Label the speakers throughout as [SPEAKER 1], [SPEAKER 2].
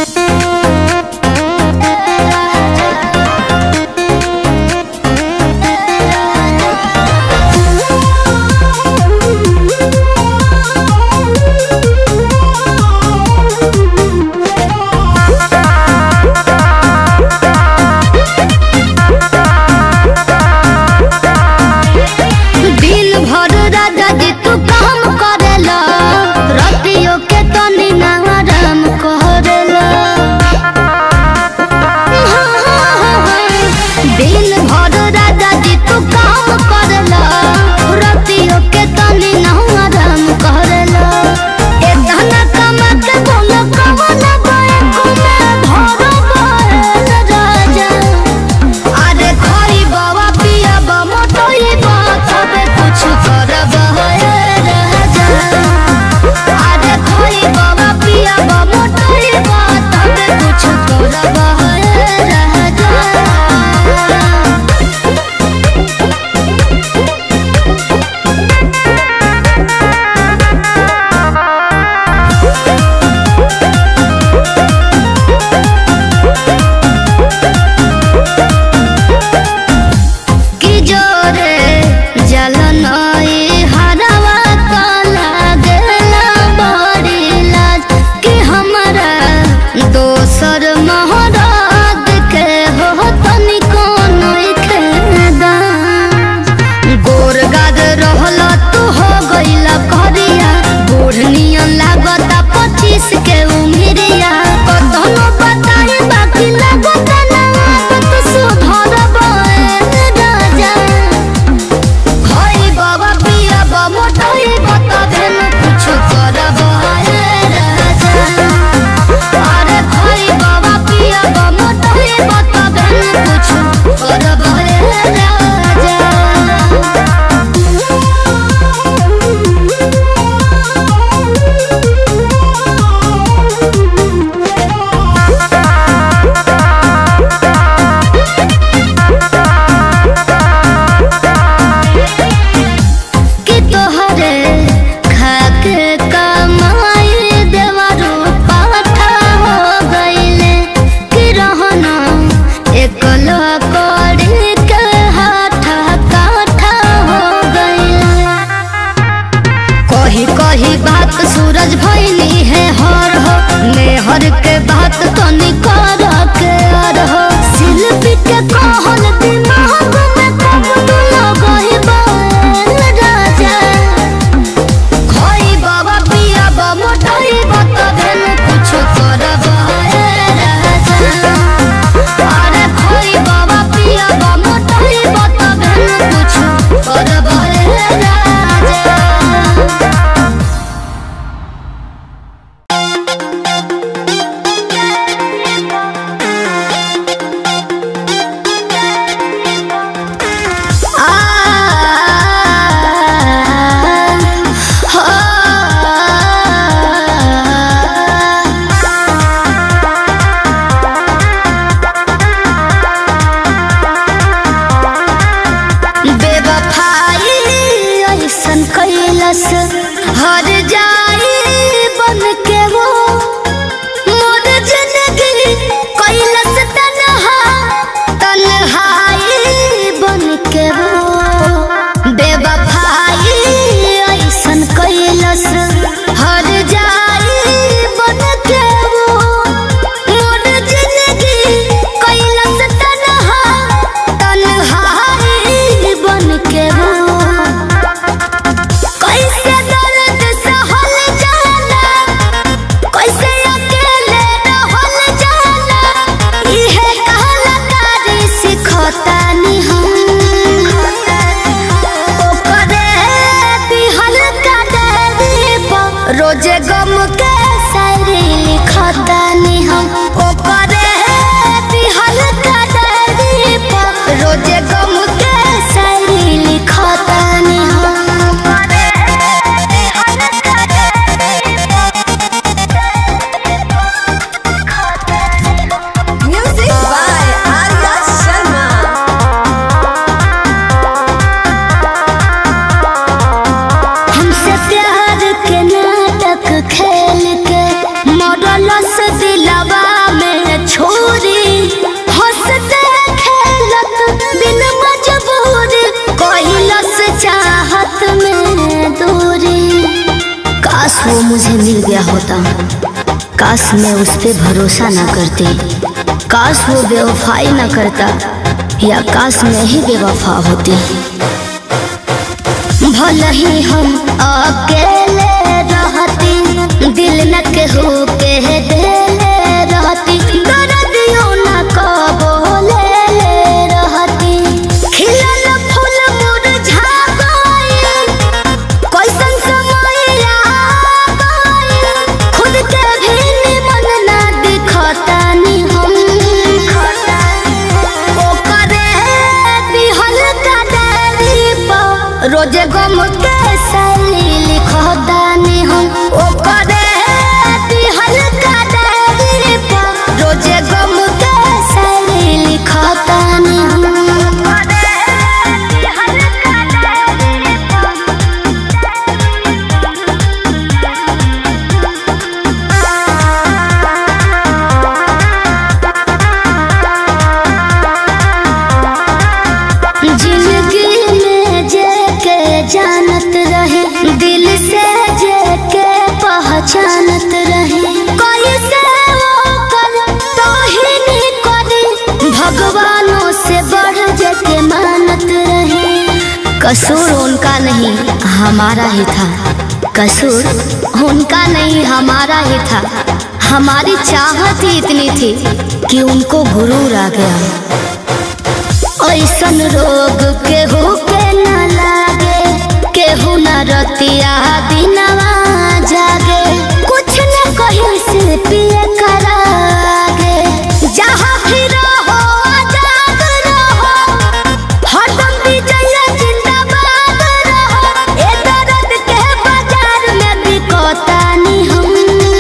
[SPEAKER 1] दिल भर राजा जी तू काम करेला रतियों के तनी ना आराम करेला कैलस दिलवा में छोरी हंसते खेलत बिन मजबूर कैलस चाहत में दूरी काश वो मुझे मिल गया होता काश मैं उस पे भरोसा ना करती काश वो बेवफाई ना करता या काश मैं ही बेवफा होती भले ही हम अकेले रहती दिल न केहू के देले रहती दर्दियों न कबो ले ले रहती खिलल फूल मुरझा गइल कैसन समय आ गइल खुद के भी निमन ना दिखतानी हम ओकरे दिहल का डायरी पर रोजे गम के सैली लिखतानी हम ओकरे दिहल का डायरी पर रोजे गम के सैली लिखतानी हम ओकरे दिहल का डायरी पर जिंदगी में जे के जानत रहे दिल से जे के पहचानत रहे कोई से वो कर तो ही नहीं करे भगवानों से बढ़ जे के मानत रहे कसूर उनका नहीं हमारा ही था कसूर उनका नहीं हमारा ही था हमारी चाहत ही इतनी थी कि उनको गुरूर आ गया ऐसन रोग केहू के न लागे केहू न रतिया दिनवा जागे कुछ न कहीं से पिए करागे जहाँ भी रहो आजाद रहो हरदम विजय जिंदाबाद रहो ए दर्द के बाजार में बिकतानी हम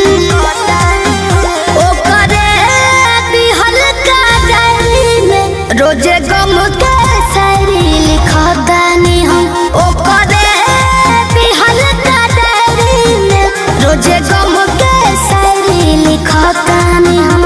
[SPEAKER 1] ओकरे दिहल का डायरी में रोजे गम के शायरी लिखतानी हम ओकरे दिहल का डायरी में रोजे गम के शायरी लिखतानी हम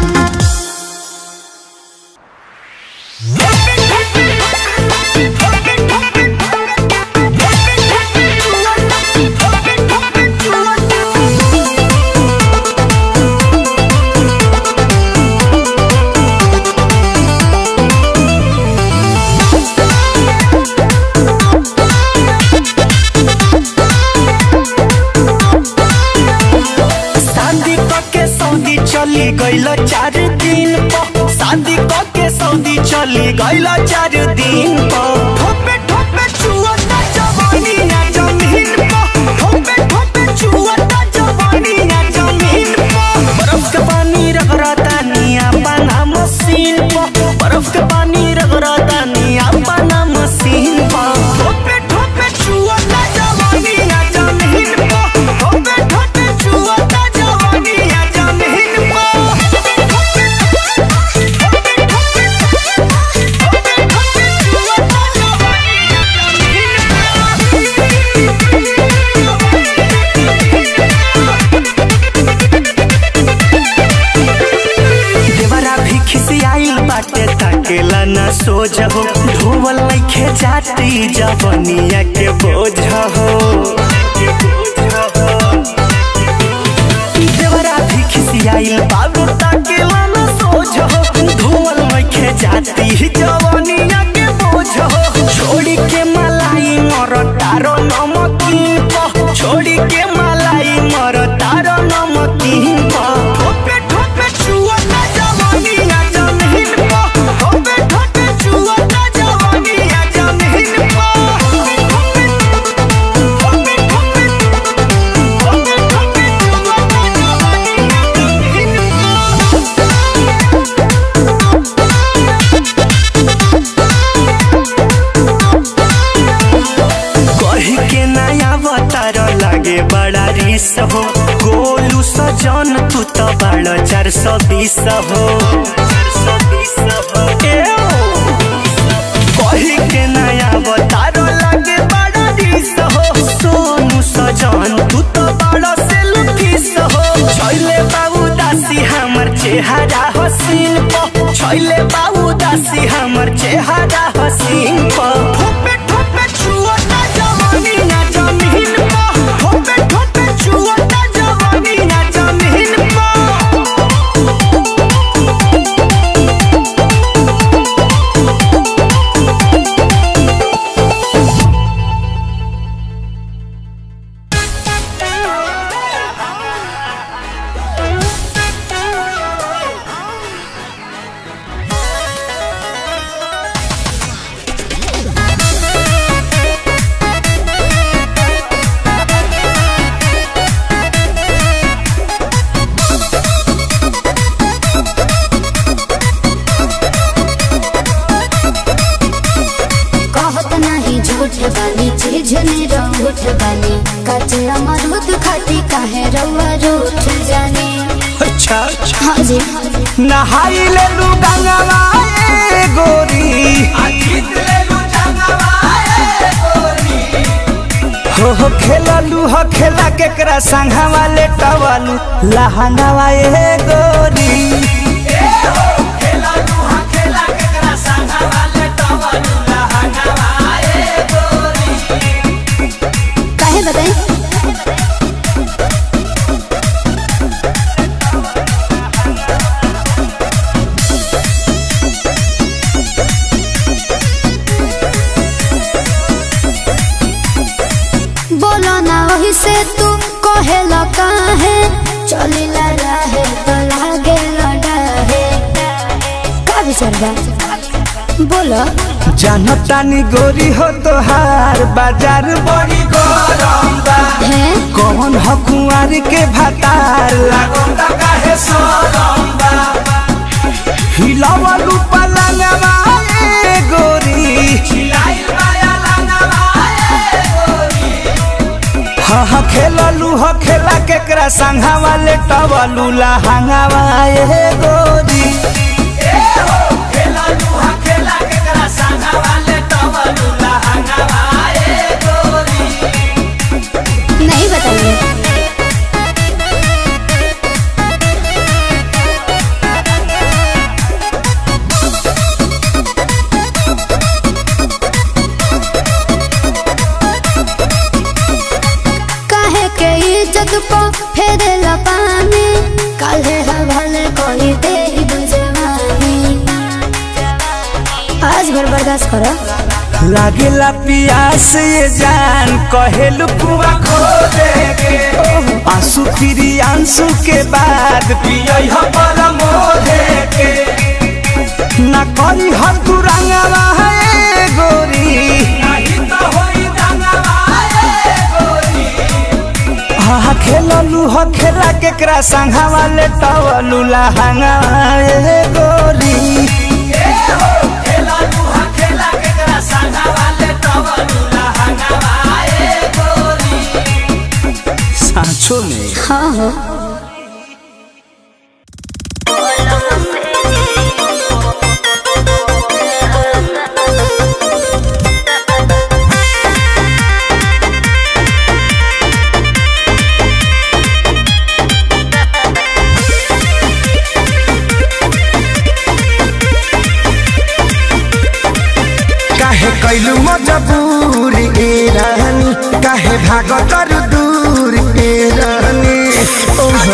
[SPEAKER 2] शादी के सऊदी चली गईल चार दिन पर शादी के सऊदी चली गईल चार दिन पर ठोपे ठोपे चुअता जवानी ना जमीन पर ठोपे ठोपे चुअता जवानी ना जमीन पर बर्फ के पानी रगड़ता निया बना मशीन पर बर्फ के पानी रगड़ता निया बना मशीन पर ठोपे ठोपे चुअता जवानी ना जमीन पर ठोपे ठोपे चुअता जवानी ना जमीन देवरा भी खिसियाइल बाटे ताकेला ना सोझ हो ढोवल नइखे जाती जवनिया के बोझ हो देवरा भी खिसियाइल बाबू ताकेला ना सोझ हो ढोवल नइखे जाती जवनिया के बोझ हो छोड़ी के मलाई मर तारो नमकीन प छोड़ी के मलाई मर तारो नमकीन प ठोपे ठोपे छुअता जवानी ना जमीन प ठोपे ठोपे छुअता जवानी ना जमीन प ठोपे ठोपे ठोपे ठोपे ठोपे छुअता जवानी ना जमीन प कही के नया अवतार लागे बड़ा रिस हो गोलू सजन तू तो बड़ा चार सौ बीस हो एओ। कही के नया अवतार लागे बड़ा रिस हो सोनू सजन तू तो बड़ा सेल्फी किस हो छैले बाबू दासी हमर चेहरा हसीन प छैले बाबू दासी हमर चेहरा हसीन प ठोपे ठोपे छुअता जवानी ना जमीन प ठोपे ठोपे छुअता जवानी ना जमीन प
[SPEAKER 1] कहत नहीं झूठ बानी चीज रूठ बानी कचे अमरूद खाती काहे रउआ रूठ जानी
[SPEAKER 2] अच्छा
[SPEAKER 1] हाँ जी
[SPEAKER 2] नहाई ले लू गंगवा ए गोरी हो हो खेललू हो खेला केकरा संघवा ले टवलू लहंगवा ए गोरी
[SPEAKER 1] काहे बताई बोलो ना वही से तू कहेला काहे चलिला रहे तो लागे लड़ाहे का विचार बा बोलो
[SPEAKER 2] जानतानी गोरी हो तोहार बाजार बड़ी गरम बा
[SPEAKER 1] है
[SPEAKER 2] कौन हो कुंवर के भतार लागोता काहे सोरम बा हिलावलू पलंगवा ए गोरी हिलाइल माया लंगवा ए गोरी हा हा खेललू हो खेला केकरा संघा वाले टवलू लहंगावा ए गोरी
[SPEAKER 1] नहीं बताइए काहे के इज्जत को फेरे पानी काहे हवाले कोई दे बुझवानी आज भर बर्दाश्त करो
[SPEAKER 2] लागेला पियास ये जान कहेलू कुआ खो दे के आंसू फिरी आंसू के बाद पियई हो बला मोहे के ना करी हर दुरंगवा है गोरी नहीं तो होई दंगवा है गोरी हा हा खेललू हो खेला केकरा संघा वाले टवलू लहंगा ए गोरी सांचो में
[SPEAKER 1] हाँ हो
[SPEAKER 2] काहे कैलू मजबूर ए रानी काहे भागतर दूर ए रानी ओहो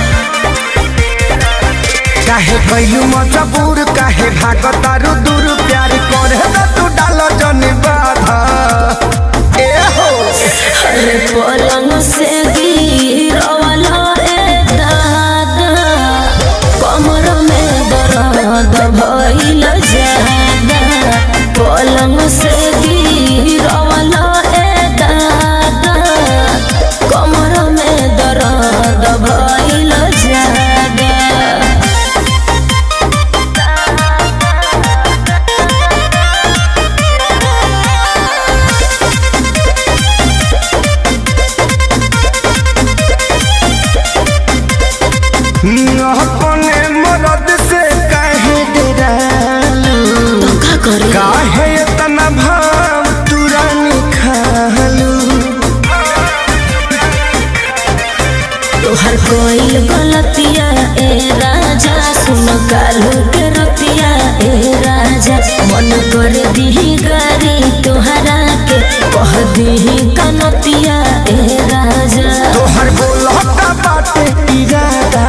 [SPEAKER 2] काहे कैलू मजबूर काहे भागतर दूर प्यार करे त तू डाल जन बाधा ए हो
[SPEAKER 3] पलंग से गिरवाला ए दादा कमर में दर्द भइल जादा पलंग से गिरवाला ए दादा कमर में दर्द भइल जादा
[SPEAKER 2] अपने मरद से काहे डरालू
[SPEAKER 3] का करे
[SPEAKER 2] काहे इतना भाव तुरंत खालू
[SPEAKER 3] कोई गलतिया ए राजा सुन कालू के रतिया ए राजा मन कर दी गारी तुहरा के कह दी कनतिया ए राजा
[SPEAKER 2] तोहर बोलता बाटे इरादा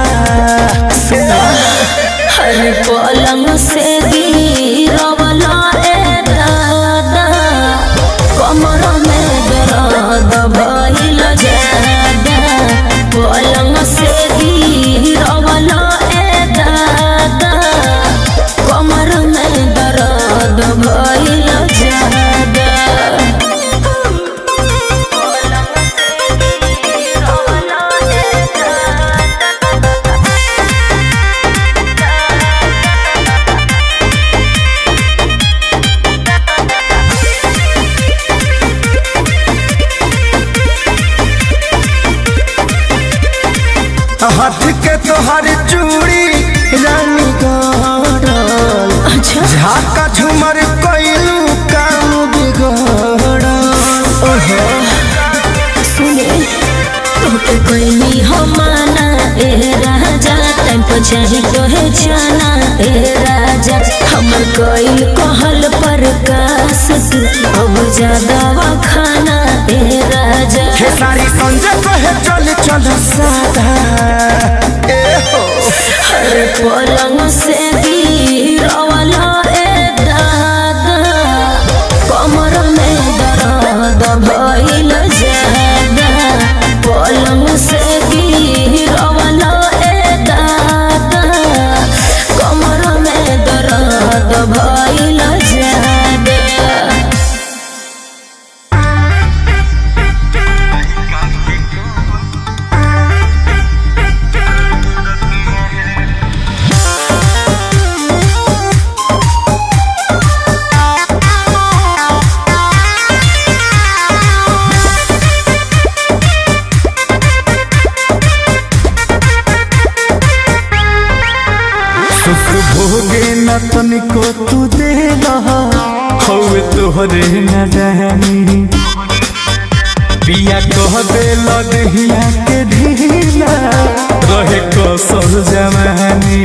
[SPEAKER 3] हर पलंग से गिरवला ए दादा कमर में दर्द भइल जादा पलंग से गिरवला ए दादा कमर में दर्द भइल जादा पलंग से गिरवला ए दादा
[SPEAKER 2] हाथ के तोहर चूड़ी रानी गड़ल
[SPEAKER 3] अच्छा
[SPEAKER 2] झाका झुमर कइलू काम बिगड़ल ओहो
[SPEAKER 3] सुने तोके कोई हम माना ए राजा टाइम पर चाही तो है जाना ए राजा हमर कोई कहल पर कास तू अब ज्यादा खाना ए राजा
[SPEAKER 2] हे सारी संजय कहे चल चल सादा ए हो
[SPEAKER 3] हर पलंग से गिरवला ए दादा कमर में दर्द भइल जादा पलंग से गिरवला ए दादा कमर में दर्द भइल जादा
[SPEAKER 2] सुख भोगे न तनिको तू दे हवे तोहरे न रहनी पिया कह दे लदहिया के ढीला रहे कसर जवानी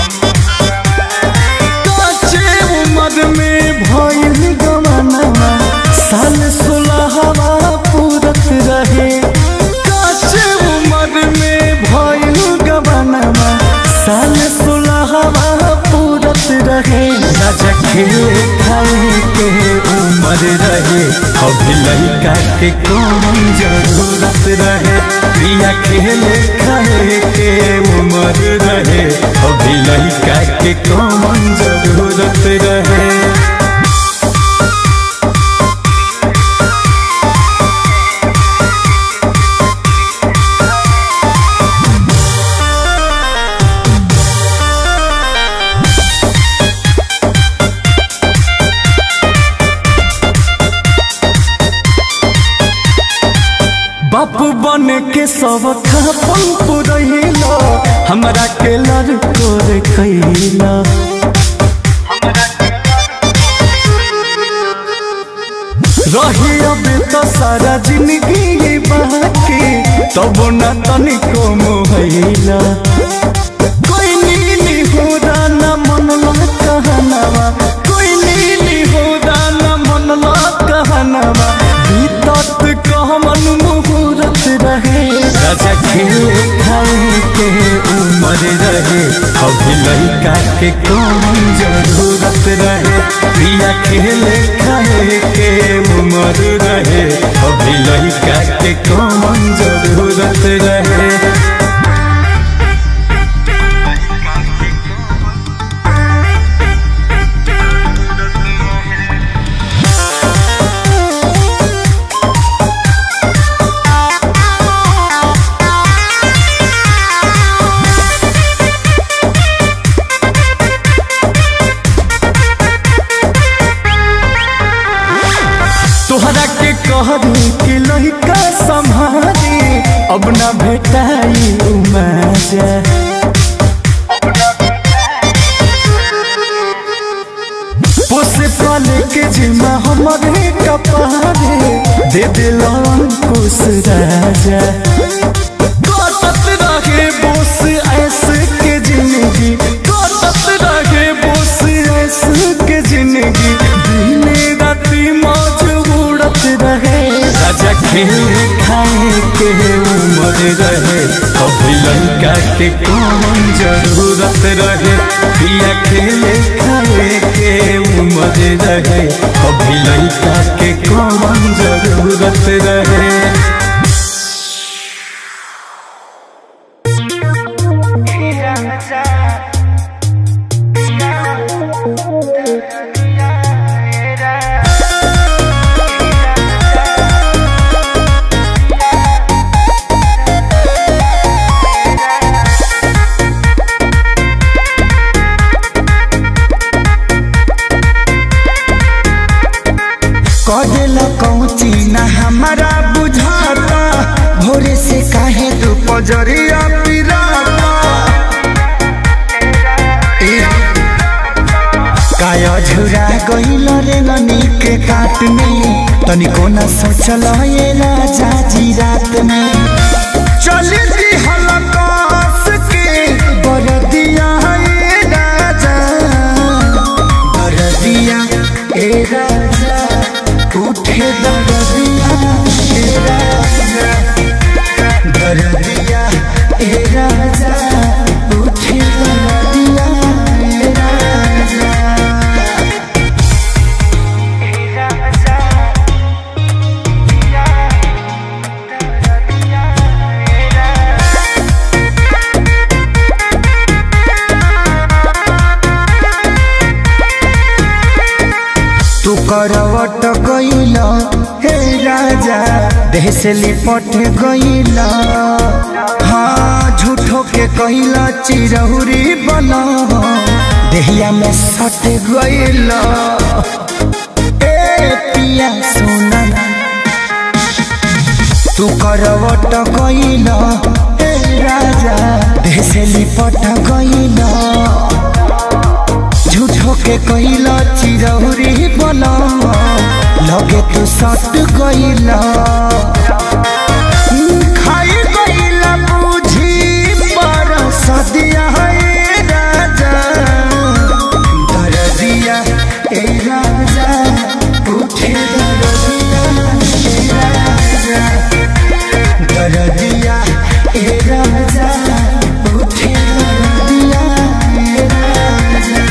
[SPEAKER 2] काचे उमर में भइल गमनवा साल सोलहवा पूरत रहे काचे उमर में भइल गमनवा साल सोलहवा पूरत रहे राजा खेले खाए के उमर रहे अभी लड़का के कौन जरूरत रहे प्रिया खेले खाए के उमर रहे अभी लड़का के कौन जरूरत रहे बापू बन के सब खापन पुरैला हमरा के लड़को रे कैला रही अब तो सारा जिंदगी बाकी तब न तनिको मोहैला कोई नीली हो न मनला कहनवा कोई नीली हो न मनला कहनवा बीतत कहमन मुहूर्त रहे राजा खेले खाए के उमर रहे अभी लड़का के कौन जरूरत रहे प्रिया खेले खाए के उमर रहे अभी लड़का के कौन जरूरत रहे तोहरा के कहरी कि लड़का संभारी अब न भेटाई मजा पोसे पाले के जिम्मा हमारे कपारे दे दिल अंकुश राजा कटत रहे
[SPEAKER 4] के कौन जरूरत रहे पिया खेले खाए के उम्र रहे अभी लड़का के कौन जरूरत रहे
[SPEAKER 2] कदेला कौची ना हमारा बुझाता भोरे से काहे तू पजरिया पिराता ए, काया झुरा गइल रे ननी के काट में तनिको ना सोचल ये राजा जी रात में चल दी हलकास के बरदिया ए राजा बरदिया ए राजा उठे दरदिया ए राजा दरदिया ए राजा उठे दरदिया ए राजा तू करवट गइल हे राजा देह से लिपट गइल हाँ झूठो के कइल चिरहुरी बन देहिया में सट गइल ए पिया सोना तू करवट गइल हे राजा देह से लिपट गइल झूठो के कइला चिरौरी बना लगे तू सट गइला खाई गइला बुझी पर सदिया है राजा दरदिया ए राजा उठे दरदिया ए राजा दरदिया ए राजा उठे दरदिया ए राजा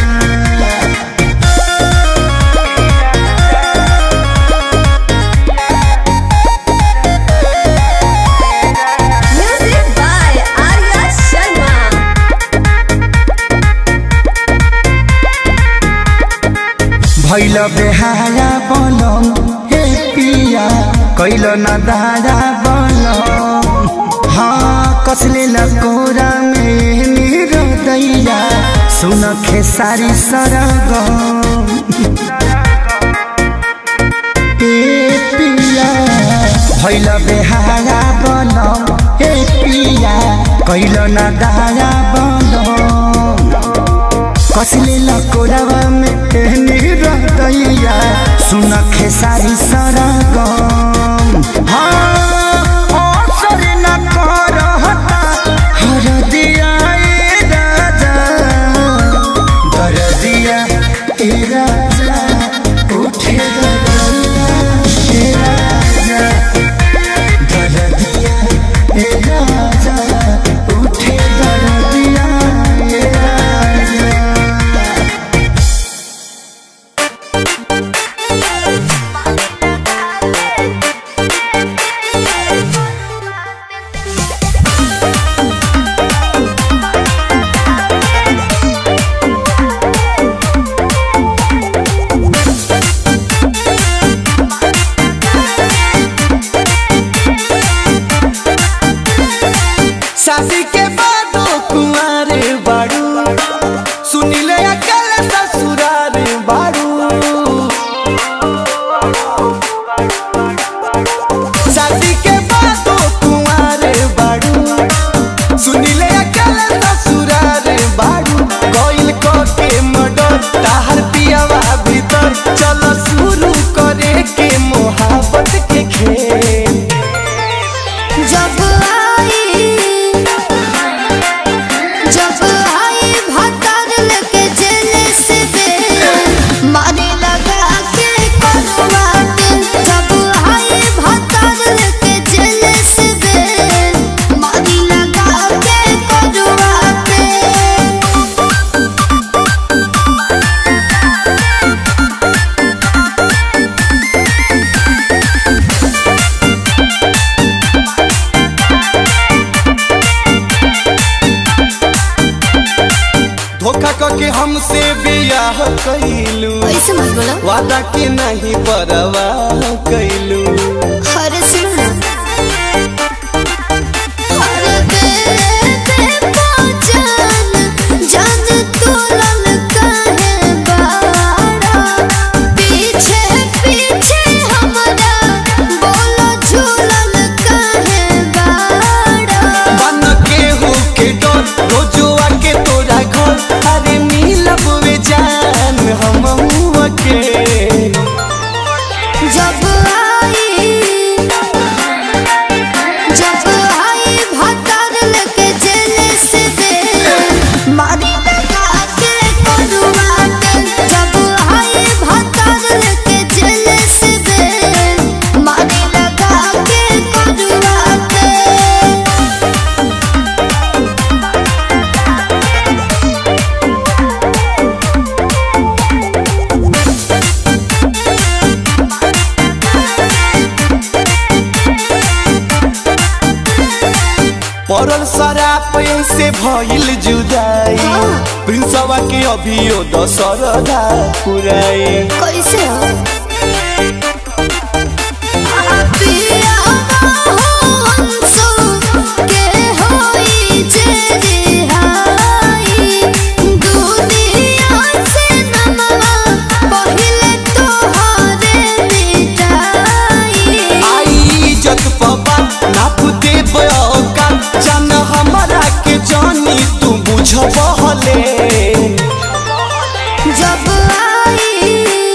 [SPEAKER 5] Music by Arya Sharma.
[SPEAKER 2] भैल बेहारा बनम हे पिया कैल न दारा बनम हाँ कसले लकोरा में मेरो दैया सुन खेसारी सरगम ए पिया भैल बेहारा बनम हे पिया कैल न दारा बनम कसले लकोरावा में कहनी रहतैया सुन खेसारी सरगम हाँ असर न करहता हर दिया ए राजा दरदिया ए राजा उठे दरदिया ए राजा दरदिया ए राजा उठे दरदिया ए राजा धोखा करके हमसे बियाह कैलू
[SPEAKER 1] ऐसे मत बोलो
[SPEAKER 2] वादा के नहीं परवाह कैलू
[SPEAKER 1] अरे सुनो अरे बेबे पहचान जान तू लल काहे बाड़ा पीछे पीछे हमरा बोलो झूलल काहे बाड़ा
[SPEAKER 2] बन के हो के डर रोजुआ के तोरा घर अरे मिलब वे जान हम के
[SPEAKER 1] जब आई जब आई भतर लेके जेल से दे मारी लगा के करुआ के जब आई भतर लेके जेल से दे मारी लगा के करुआ के
[SPEAKER 2] पड़ल शराब से भइल जुदाई प्रिंसवा के अभियो दशरदा पुराई
[SPEAKER 1] कैसे हो पिया हो हंसो के होई जे रिहाई दुनिया से नमवा पहिले तोहरे मिटाई
[SPEAKER 2] आई इज्जत पबा नाप दे बयोका जान हमरा के जानी तू बुझबहले
[SPEAKER 1] जब आई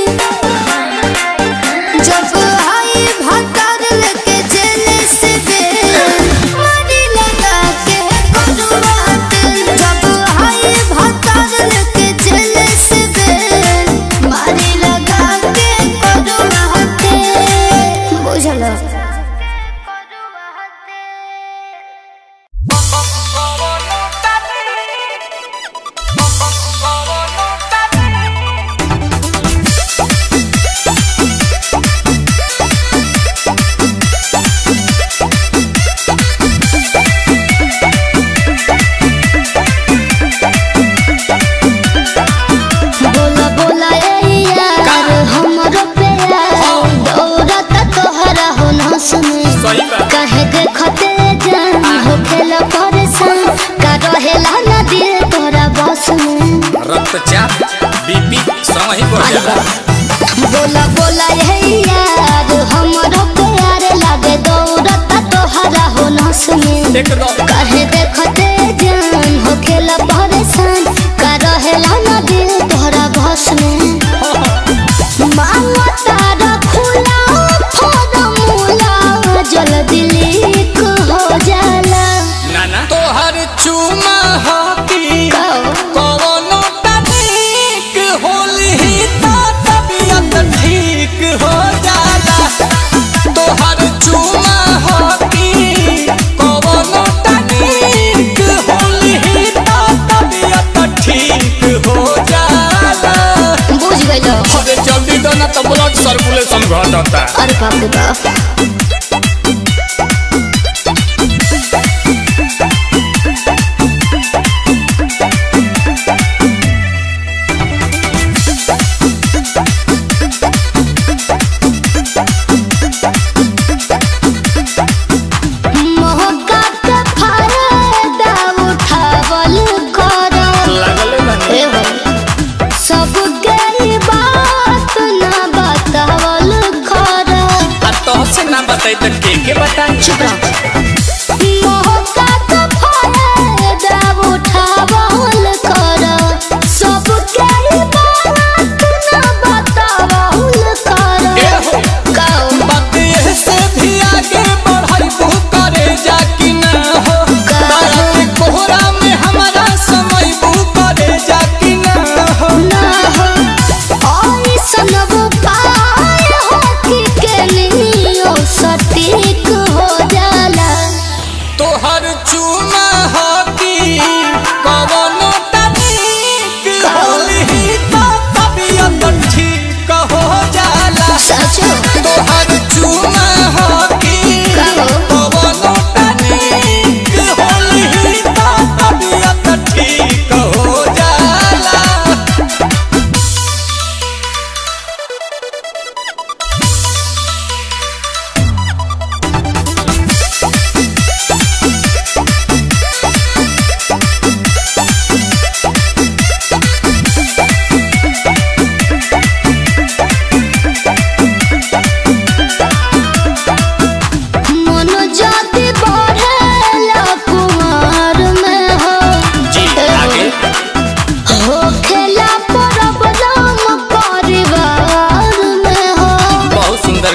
[SPEAKER 1] जब आई भतर लेके जेल से दे मारी लगा के करुआ के जब आई भतर लेके जेल से दे मारी लगा के करुआ के बुझल बोला बोला ए यार हमरो प्यार दौड़त तोहरा हो न सुने कहे देखते जान हो खेला परेशान का रहेला ना दिल तोरा बस में
[SPEAKER 6] रक्तचाप बीपी समय ही बढ़ जाला
[SPEAKER 1] बोला बोला ए यार हमरो प्यार लागे दौड़त तोहरा हो न सुने
[SPEAKER 6] एकदम
[SPEAKER 1] कहे देखते जान हो खेला परेशान का रहेला ना दिल तोहरा बस में मांगा तारा खुला फॉर्मूला जल्दी लीक हो जाला
[SPEAKER 6] नाना तोहर चुमा हाथी कवनो तनिक होली तो तबियत ठीक हो जाला तोहर चुमा हाथी कवनो तनिक होली तो तबियत ठीक हो जाला
[SPEAKER 1] बुझ गइलो
[SPEAKER 6] अरे जल्दी दो ना तो ब्लड सर्कुलेशन घटता
[SPEAKER 1] अरे बाप रे बाप मौका के फायदा उठावल करो
[SPEAKER 6] लागले बानी
[SPEAKER 1] ए हो सबके ई बात ना बतावल करो
[SPEAKER 6] आ तो से ना बताई तो के के बताई
[SPEAKER 1] चुप रहो मौका के फायदा उठावल करो सबके ई बात ना बतावल
[SPEAKER 6] ए
[SPEAKER 1] करो
[SPEAKER 6] हो
[SPEAKER 1] कहो
[SPEAKER 6] बात ये से भी आगे बढ़ाई तू करे जा कि ना हो तारा के कोहरा में हमारा समय बू करे जा कि ना हो
[SPEAKER 1] ना हो ऐसन उपाय हो कि के लियो सटीक हो जा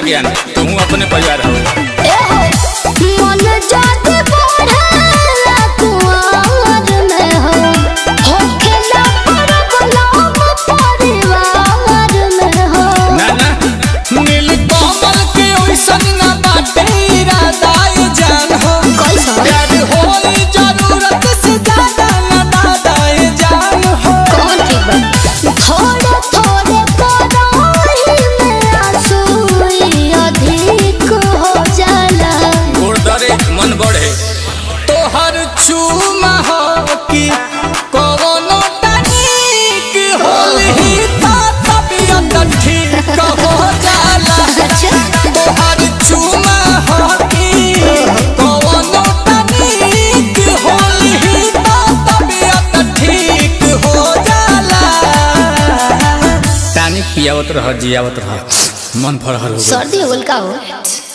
[SPEAKER 7] परिवार ज्ञान तू अपने परिवार हो
[SPEAKER 1] मन जाते बढ़ेला कुंवर में हो होखेला परबलाम परिवार में हो
[SPEAKER 6] ना ना नील कमल के ओइसन ना बाटे इरादा ये जान हो
[SPEAKER 1] कैसा?
[SPEAKER 6] प्यार होई जरूरत से ज्यादा ना दादा ये जान हो
[SPEAKER 1] कौन ठीक बा थोड़े थोड़े कराही में आंसू अधिक हो जाला
[SPEAKER 7] गोड़ दरे मन बढ़े
[SPEAKER 6] तोहर चूमा हो कि कवनो तनिक होलही ता तबियत ठीक हो जाला तोहर चूमा हो कि कवनो तनिक होलही ता तबियत ठीक हो जाला
[SPEAKER 7] टानिक पियावत रह जियावत रह मन फरहर हो गइल।
[SPEAKER 1] सर्दी होल का हो